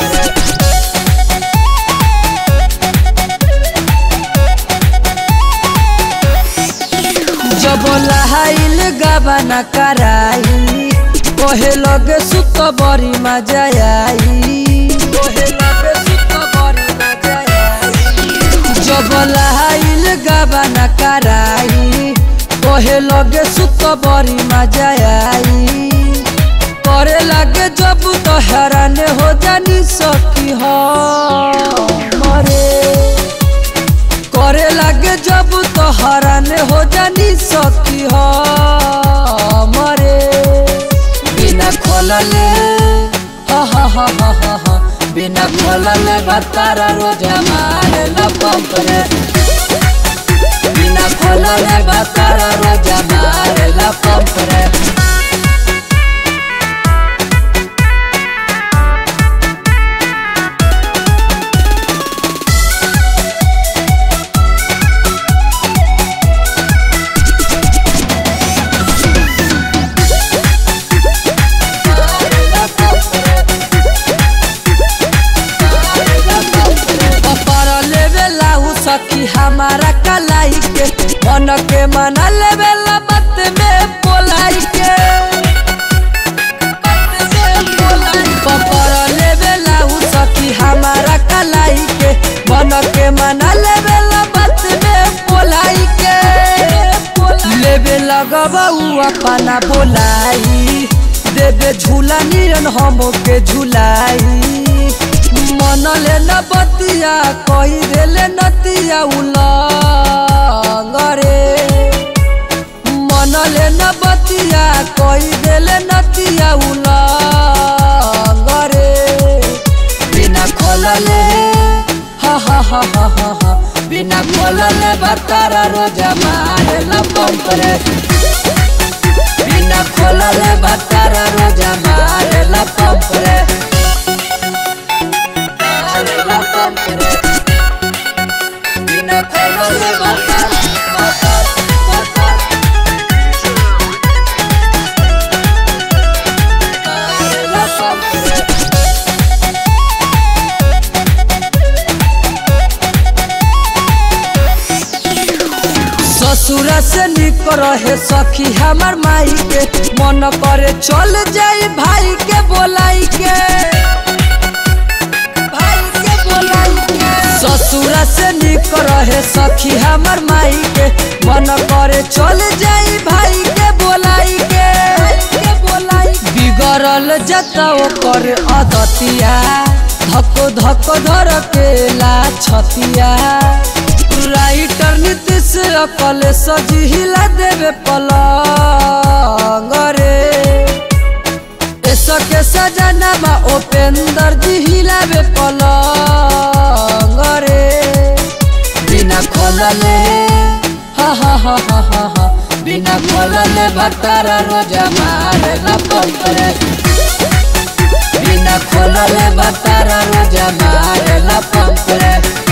जब लहाइल गबना कराई कोहे लगे सुत बड़ी मजा आई कोहे लगे सुत बड़ी मजा आई जब लहाइल गबना कराई कोहे लगे सुत बड़ी मजा आई करे लगे जब तो हैरान हो जानी सकी हो मरे करे लगे जब तो हरान हो जानी सकी हो मरे बिना खोलले हा हा हा हा हा हा बिना खोलले बतारा रोजा मारे ला पंप रे बिना खोलले बतारा रोजा मारे ला पंप रे पर लेवे लाऊ सखी हमारा कलाई के मन के मना लेवे ला बात में बोलाई के पर लेवे लाऊ सखी हमारा कलाई के मन के मना लेवे ला बात में बोलाई के लेवे लगबा उ अपना बोलाई देवे झूला नियन हम के झूलाई मन ले न बतिया कही देले नतिया उलंगरे मन ले न बतिया कही देले नतिया उलंगरे बिना खोलले हा हा हा हा हा हा बिना खोलले बतारा रोजा मारे ला पंप रे बिना खोलले बतारा रोजा मारे ला पंप रे मारे ला पंप रे बिना खोलले बतारा बतारा मारे ला पंप रे ससुरा से निक रहे सखी हमार माई के मन करे चल जाई भाई के बोलाई के भाई के बोलाई के ससुरा से निक रहे सखी हमार माई के मन करे चल जाई भाई के बोलाई के के बोलाई बिगड़ल जता ओकर अदतिया धक धक धर के ला छतिया राइटर नीतीश अकल सजी हिला देवे पलंग रे के सजनामा उपेंद्र जी हिलावे पलंग रे बिना खोलले हा हा हा हा हा हा बिना खोलले भतारा रोजा मारे ला पंप रे बिना खोलले भतारा रोजा मारे ला पंप रे